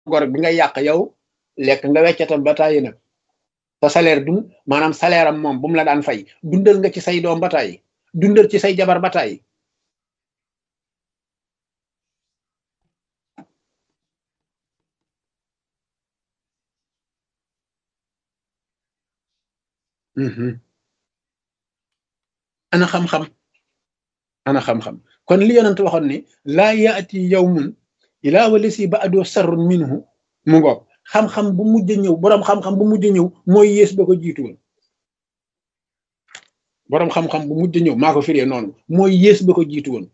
gor bi nga yàq yow lekk nga weccatam ba tàyyi nag sa salaire dun maanaam salaire am moom bu mu la daan fay dundal nga ci say doom ba tàyyi dundal ci say jabar ba tàyyi ana xam-xam ana xam-xam kon li yonent waxoon ni laa yaati yawmun ilaa walisi ba adoo sarrun minhu mu ngoog xam-xam bu mujj ñëw boroom xam-xam bu mujj ñëw mooy yées ba ko jiitu woon boroom xam-xam bu mujj ñëw maa ko firee noonu mooy yées ba ko jiitu woon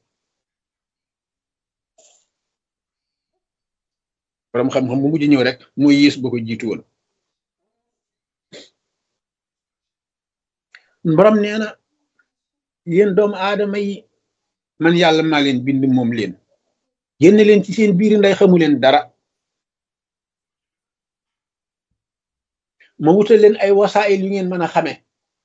boroom xam-xam bu mujj ñëw rek mooy yées ba ko jiitu woon borom nee na yéen doomu aadama yi man yàlla maa leen bind moom leen génne leen ci seen biir nday xamu leen dara ma wutal leen ay wasaayil yu ngeen mën a xame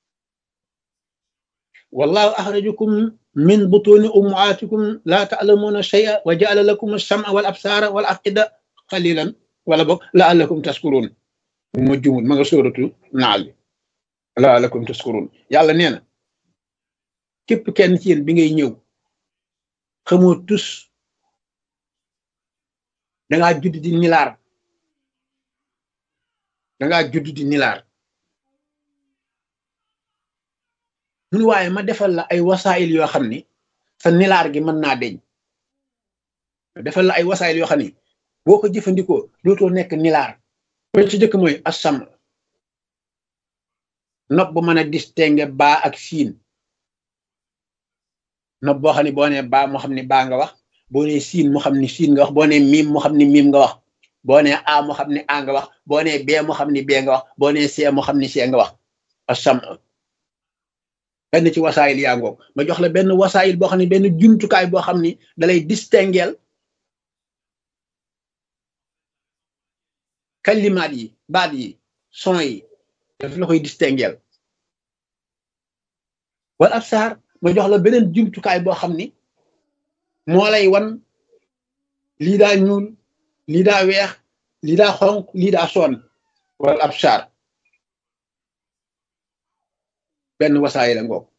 wallahu axrajakum min butuni ummaatikum laa taalamuuna shay'a wa jaala lakum alsama wal absaara wal afida qalilan wala boog laallakum taskuruun ma jumul ma nga sóoratu naal bi laallakum taskuruun yàlla nee na képp kenn ci yéen bi ngay ñëw xamoo tus dangaa judd di nilaar dangaa judd di nilaar mun waaye ma defal la ay wasaayil yoo xam ni sa nilaar gi mën naa deñ defal la ay wasaayil yoo xam ni boo ko jëfandikoo dootoo nekk nilaar ba ci jëkk mooy assam nopp bu mën a distinguer baa ak siin nopp boo xam ne boo nee baa moo xam ne baa nga wax boo nee siin moo xam ne siin nga wax boo nee miim moo xam ne miim nga wax boo nee a moo xam ne a nga wax boo nee bee moo xam ne bee nga wax boo nee see moo xam ne see nga wax asam benn ci wasaayil yaa ngoog ma jox la benn wasaayil boo xam ne benn jumtukaay boo xam ni dalay distingueel kalimaat yi baat yi son yi daf la koy distingueel wala ab saar ma jox la beneen jumtukaay boo xam ni moo lay wan lii daa ñuul lii daa weex lii daa xonq lii daa soon wala ab saar benn wasaay la ngoog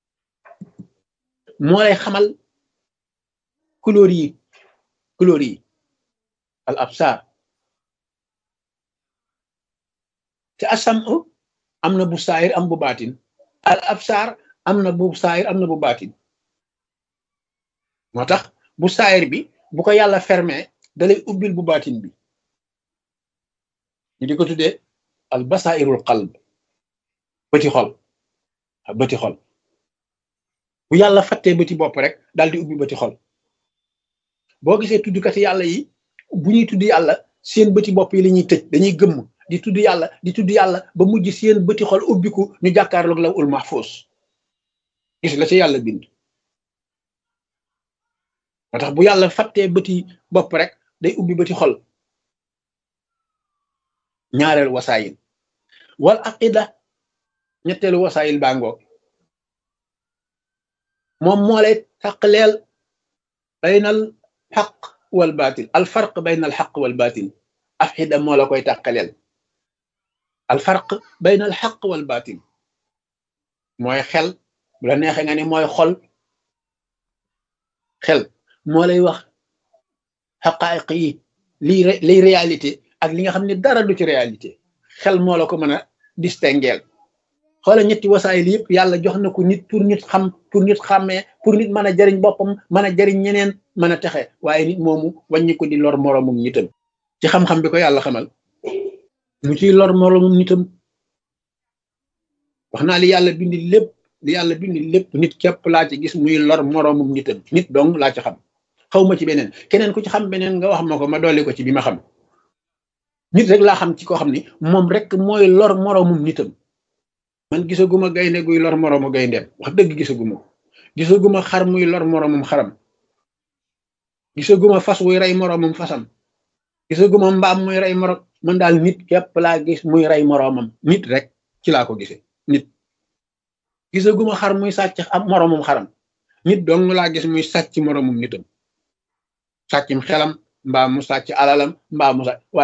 moo lay xamal couleur yi couleur yi al absar te asam am na bu saayir am bu baatin al absar am na bu saayir am na bu baatin moo tax bu saayir bi bu ko yàlla fermé dalay ubbil bu baatin bi ñu di ko tuddee al basairul qalb bëti xol bëti xol bu yàlla fattee bëti bopp rek daal di ubbi bëti xol boo gisee tuddkati yàlla yi bu ñuy tudd yàlla seen bëti bopp yi la ñuy tëj dañuy gëmm di tudd yàlla di tudd yàlla ba mujj seen bëti xol ubbiku ñu jàkkaarloog la ul mahfuz gis la ci yàlla bind moo tax bu yàlla fattee bëti bopp rek day ubbi bëti xol ñaareel wasaayil wal aqida ñetteelu wasaayil bàngoo moom moo lay taqleel baynal xaq wal baatil al farq baynal xaq wal baatil afxida moo la koy taqaleel al farq baynal xaq wal baatil mooy xel bu la neexee nga ni mooy xol xel moo lay wax xaqaayiq yi lii liy réalité ak li nga xam ne dara du ci réalité xel moo la ko mën a distingueel xoola ñetti wasaayil yëpp yàlla jox na ko nit pour nit xam pour nit xàmmee pour nit mën a jariñ boppam mën a jariñ ñeneen mën a texe waaye nit moomu wàññi ko di lor moroomum nitam ci xam-xam bi ko yàlla xamal mu ciy lor moroomum nitam wax naa li yàlla bindi lépp li yàlla bindi lépp nit képp laa ci gis muy lor moroomum nitam nit dong laa ci xam xaw ma ci beneen keneen ku ci xam beneen nga wax ma ko ma dolli ko ci bi ma xam nit rek laa xam ci koo xam ni moom rek mooy lor moroomum nitam man gisaguma gaynde guy lor moroomu gayndeem wax dëgg gisaguma ko gisaguma xar muy lor moroomum xaram gisaguma fas wuy rey moroomum fasam gisaguma mbaam muy rey moroom man daal nit képp laa gis muy rey moroomam nit rek ci laa ko gisee nit gisaguma xar muy sàcc am moroomum xaram nit dong laa gis muy sàcc moroomum nitam sàccim xelam mbaa mu sàcc alalam mbaa mu sàcc